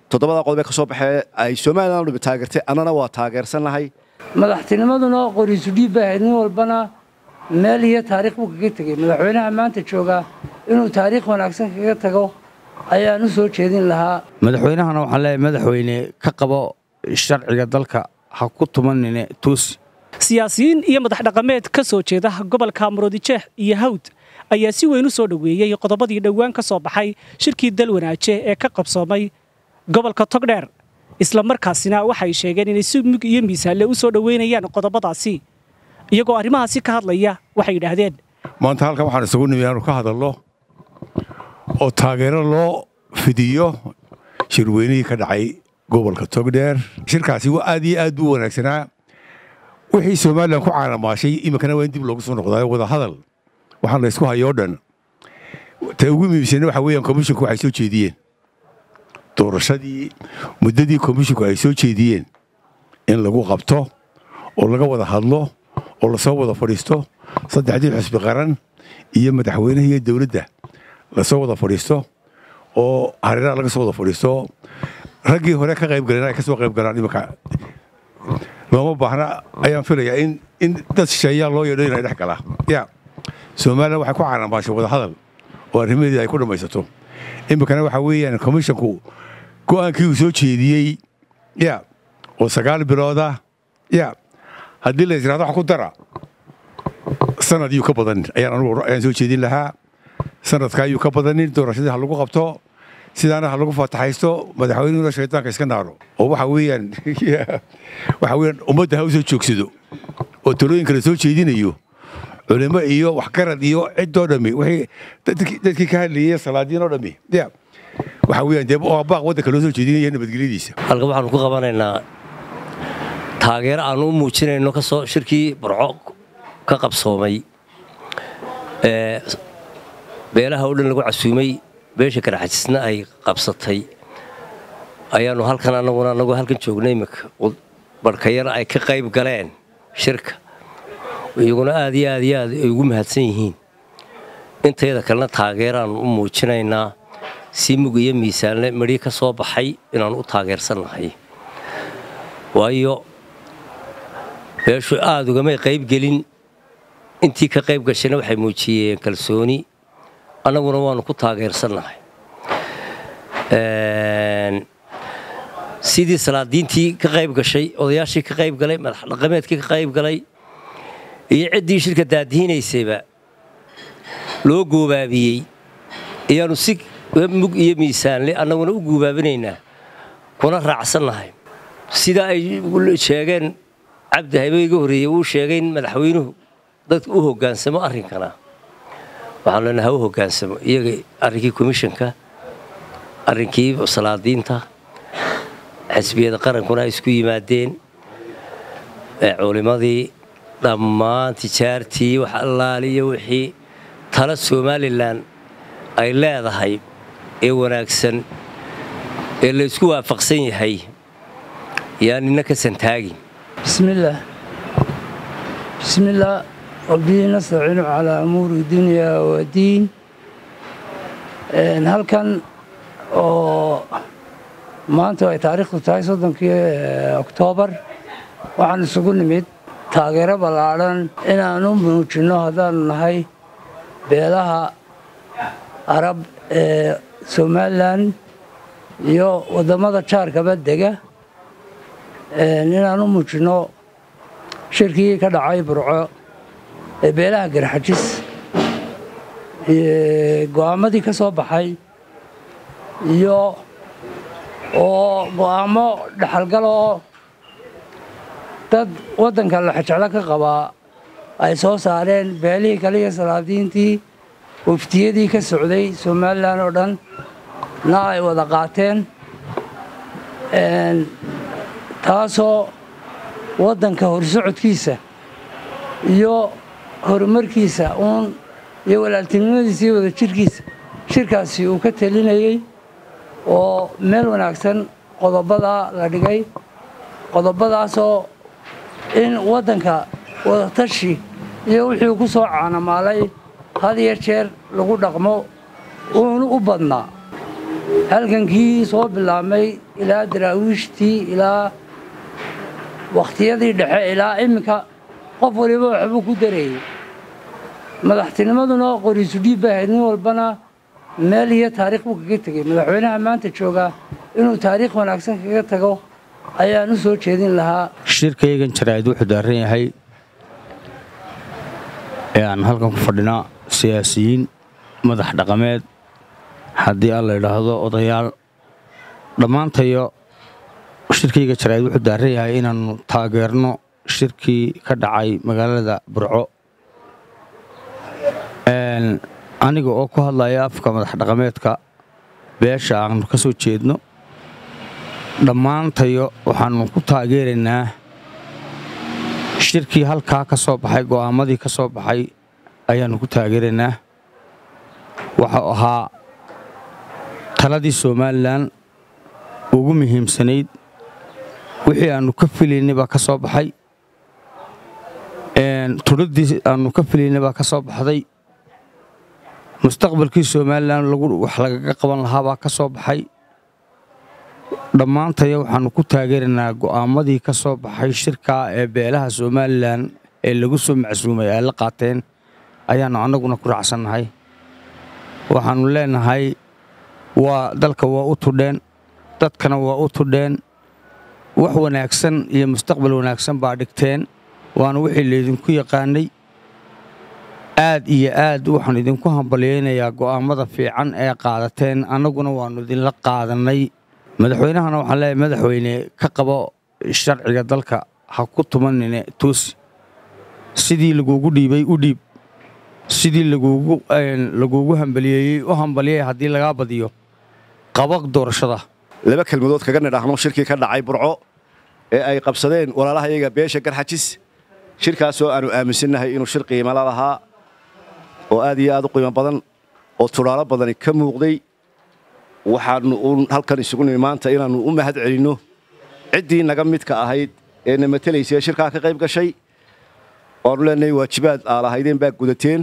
toddobada qodob ee ka soo baxee ay somalilan o dhami taageertay annana waa taageersannahay madaxtinimaduna qoriisu dhiib bay ahayd nin walbana meel iyo taariikh buu kaga tegey madaxweynaha maanta joogaa inuu taariikh wanaagsan kaga tago ayaan u soo jeedin lahaa madaxweynahana waxaan leeyahay madaxweyne ka qabo sharciga dalka ha ku tumanine tuusi siyaasiyiin iyo madax dhaqameed ka soo jeeda gobolka murudijeex iyo hawd ayaa si weyn u soo dhoweeyey qodobadii dhowaan ka soo baxay shirkii dalwanaaje ee ka qabsoomay gobolka togdheer isla markaasina waxay sheegeen inay si mug iyo miisaanle u soo dhoweynayaan qodobadaasi iyagoo arrimahaasi ka hadlaya waxay yidhaahdeen maanta halkan waxaan isugu nimi aanu ka hadalno oo taageero loo fidiyo shirweynihii ka dhacay gobolka togdheer shirkaasi aad iyo aad buu wanaagsanaa wixii somalilan ku caalamaashay iminkana waa in dib loogu soo noqdaayo wadahadal waxaan la ysku hayoo dhan ta ugu muhiimsana waxa weeyaan komishinku waxay soo jeediyeen doorashadii muddadii komishinku ay soo jeediyeen in lagu qabto oo laga wada hadlo oo lasoo wada fadhiisto saddexdii xusbi qaran iyo madaxweynaha iyo dowladda lasoo wada fadhiisto oo hareeraha laga soo wada fadhiisto raggii hore ka qayb galeen ay ka soo qayb galaan iminka looma baahna ayaan filayaa in in dad shisheeyaa loo yeedho inay dhex galaa ya somalilan waxay ku caalamaashay wadahadal oo arrimaheedii ay ku dhammaysato iminkana waxaa weeyaan komishinku go'aankii uu soo jeediyey ya oo sagaal bilooda ya haddii la israado wax ku dara sanad yuu ka badan ayaan anugu ayaan soo jeedin lahaa sanadka ayuu ka badanin doorashadii ha lagu qabto sidaana ha lagu faataxaysto madaxweynuhuna shaydaanka iska naaro oo waxa weeyaan waxa weeyaan ummadda ha u soo joogsado oo talooyinka la soo jeedinayo culimo iyo waxgarad iyo ciddoo dhammi wixii dadkii ka hadlayay salaadiin oo dhammi ya waxa weeyaan dee baaq waddanka loo soo jeedinaya nabadgelyadiisa halkan waxaanu ku qabanaynaa taageero aanu u muujinayno kasoo shirkii barco ka qabsoomay ee beelaha oo dhan lagu casuumay beesha karaxajisna ay qabsatay ayaanu halkan anaguna anagoo halkan joognay iminka barhkayana ay ka qayb galeen shirka iyaguna aad iyo aad iyo aad ay ugu mahadsan yihiin intayada kalena taageeraanu u muujinaynaa si mug iyo miisaanle medhi ka soo baxay inaanu u taageersannahay waayo beeshu aada ugamay qayb gelin intii ka qayb gashayna waxay muujiyeen kalsooni annaguna waanu ku taageersannahay sidii salaadiintii ka qayb gashay odayaashii ka qayb galay madax dhaqameedkii ka qayb galay iyo ciddii shirka daadihiinaysayba loo goobaabiyey ayaanu si mug iyo miisaanle annaguna u guubaabinaynaa kuna raacsannahay sidaa ay sheegeen cabdi haybe iga horreeyey uu sheegay in madaxweynuhu dadka u hoggaansamo arrinkana waxaanu leenahay ha u hoggaansamo iyaga arrinkii komishanka arrinkii salaadiinta xisbiyada qarankuna ay isku yimaadeen culimadii dhammaan tijaartii wax allaaliyo wixii tala somalilan ay leedahay ee wanaagsan ee la isku waafaqsan yahay yaa nina ka santaagin bismillaah bismillaah wabihi nastaciinu calaa umuuri dunya wadiin halkan oo maanta ay taariikhdu tahay soddonkii oktoobar waxaan isugu nimid taageero ballaadhan inaan u muujinno haddaanu nahay beelaha arab ee somalilan iyo waddamada jaarkaba dega inaan u muujinno shirkii ka dhacay burco ee beelaha garxajis go'aamadii ka soo baxay iyo oo go'aamo dhexalgal oo dad waddanka laxajeclo ka qabaa ay soo saareen beelihii kale iyo salaadiintii waftiyadii ka socday somalilan oo dhan na ay wada qaateen taasoo waddanka horsocodkiisa iyo horumarkiisa uun iyo walaaltinimadiisa iyo wada jirkiisa shirkaasi uu ka telinayey oo meel wanaagsan qodobadaa la dhigay qodobadaasoo in waddanka wadatashi iyo wixii ku soo caanamaalay had iyo jeer lagu dhaqmo uunu u badnaa halgankii soo bilaabmay ilaa daraawiishtii ilaa wakhtiyadii dhexe ilaa iminka qof waliba waxbuu ku dareeyey madaxtinimaduna qoriisu dhiib bay ahayd nin walbana meel iyo taariikh buu kaga tegey madaxweynaha maanta jooga inuu taariikh wanaagsan kaga tago ayaan u soo jeedin lahaa shirkaygan jaraa'id wuxuu daaran yahay ee aan halkan ku fadhinaa siyaasiyiin madax dhaqameed haddii aan la idhaahdo odayaal dhammaantayo shirkayga jaraa'id wuxuu daaran yahay inaannu taageerno shirkii ka dhacay magaalada burco aniga oo ku hadlaya afka madax dhaqameedka beesha aanu ka soo jeedno dhammaantayo waxaannu ku taageeraynaa shirkii halkaa ka soo baxay go'aammadii ka soo baxay ayaannu ku taageeraynaa waxau ahaa taladii somalilan ugu muhiimsanayd wixii aannu ka filaynay baa ka soo baxay tudhaddii aannu ka filaynay baa ka soo baxday mustaqbalkii somalilan wax lagaga qaban lahaa baa ka soo baxay dhammaantaya waxaannu ku taageeraynaa go'aammadii ka soo baxay shirkaa ee beelaha somalilan ee lagu soo macsuumay ay la qaateen ayaannu annaguna ku raacsannahay waxaannu leenahay waa dalka waa u tudheen dadkana waa u tudheen wax wanaagsan iyo mustaqbal wanaagsan baa dhigteen waana wixii laydinku yaqaanay aad iyo aad waxaan idinku hambalyaynayaa go'aammada fiican ee qaadateen annaguna waannu idinla qaadannay madaxweynahana waxaan leeyahay madaxweyne ka qabo sharciga dalka ha ku tumanine toosi sidii laguugu dhiibay u dhiib sidii laguugu hambaliyeeyey u hambaliyay haddii lagaa badiyo qaba doorashada laba kelmadood kaga nidhaahno shirkii ka dhacay burco ee ay qabsadeen walaalaha iyaga beesha garxajis shirkaasoo aannu aaminsannahay inuu shir qiimala lahaa oo aad iyo aad u qiimo badan oo tudhaalo badani ka muuqday waxaannu uun halkan isugu nimi maanta inaannu u mahad celinno ciddii naga midka ahayd ee na matelaysay shirkaa ka qayb gashay waannu leenahay waajibaad aa lahaydeen baa gudateen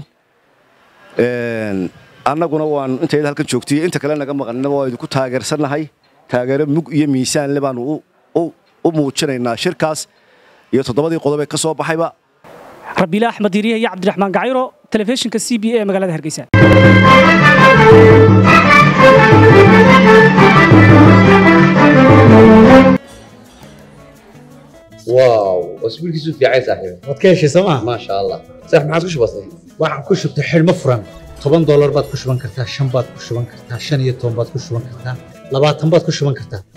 annaguna waannu intayda halkan joogtay inta kale naga maqannaba waa idinku taageersannahay taageero mug iyo miisaanle baannu u muujinaynaa shirkaas iyo toddobadii qodob ee ka soo baxayba rabiile axmed yiriye iyo cabdiraxmaan gacayro telefishinka c b a magaalada hargeysa واو اسبوعك في عايز صاحبي waad ka heshay sooma ما شاء الله صح ما عادش بسيط waxaan ku shubtay xidhmo furan toban doolar baad ku shuban kartaa shan baad ku shuban kartaa shan iyo toban baad ku shuban kartaa labaatan baad ku shuban kartaa